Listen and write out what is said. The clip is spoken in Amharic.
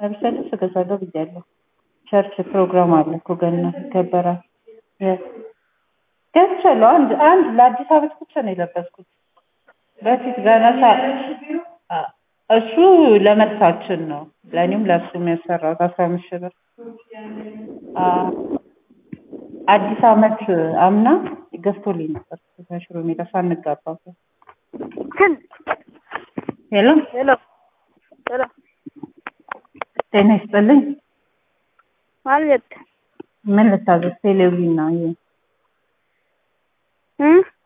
ለብሰ ልብስ እገዛለሁ ብያለሁ። ቸርች ፕሮግራም አለ እኮ ገና ይከበራል። ገዝቻለሁ። አንድ አንድ ለአዲስ ዓመት ብቻ ነው የለበስኩት። በፊት ገና ሳ እሱ ለመልሳችን ነው ለእኔም ለእሱም ያሰራሁት አስራ አምስት ሺህ ብር። አዲስ ዓመት አምና ገዝቶልኝ ነበር ሽሮ ሜዳ ሳንጋባ ግን ሄሎ ሄሎ ሄሎ ጤና ይስጥልኝ። ማለት ምን ልታዘዝ? ቴሌቪዥን ነው ይሄ እ